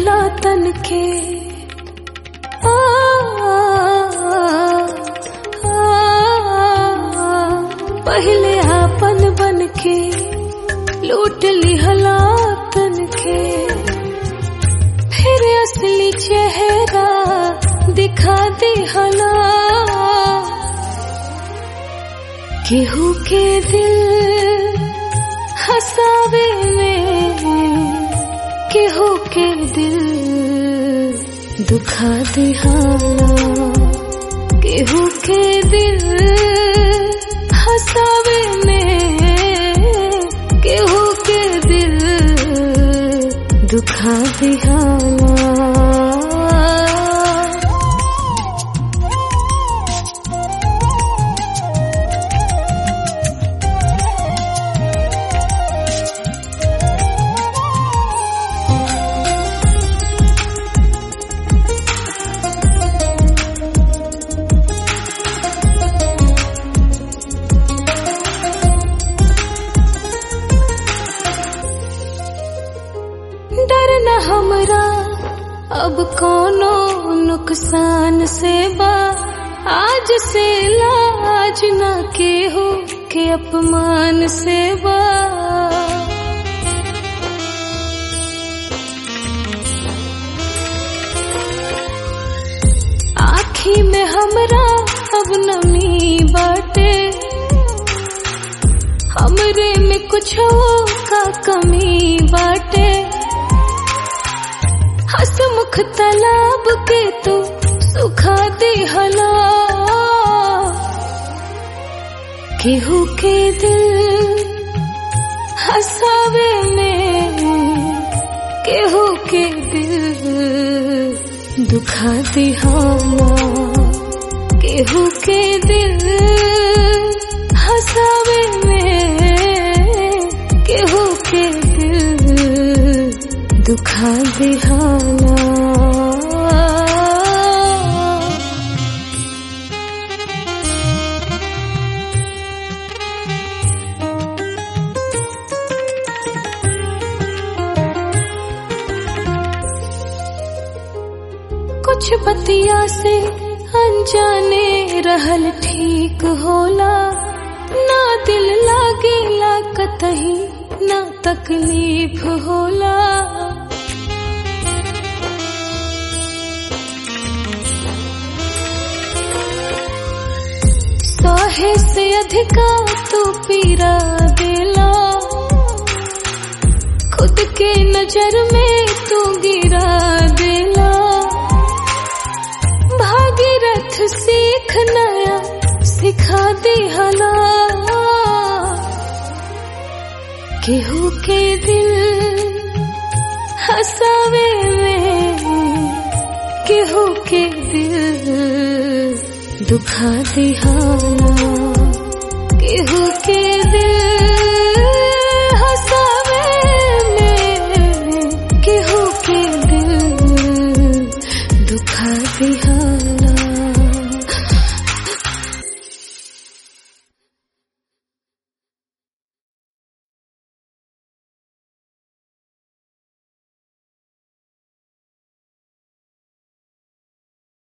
लिहला तन के आ, आ, आ, पहले आपन बन के लूट लिहला तन के फिर असली चेहरा दिखा दिहला केहू के दिल हसावे में केहू के दिल दुखा दिहाला केहू के दिल हसावे में केहू के दिल दुखा दिहाला डर न हमरा अब कोनो नुकसान से बा आज से लाज न केहू के अपमान से बा आखी में हमरा अब नमी बाटे हमरे में कुछ का कमी बाटे हसमुख तालाब के तो सुखा दिहला केहू के दिल हसावे में केहू के दिल दुखा दिहाला केहू के दिल हसावे में केहू के दिल दुखा दिहाला कुछ बतिया से अनजाने रहल ठीक होला ना दिल लागेला कतही ना तकलीफ होला सहे से अधिका तू पीरा देला खुद के नजर में तू गिरा देला भागीरथ सीख नया सिखा दिहला केहू के दिल हसावे में केहू के दिल दुखा दिहाला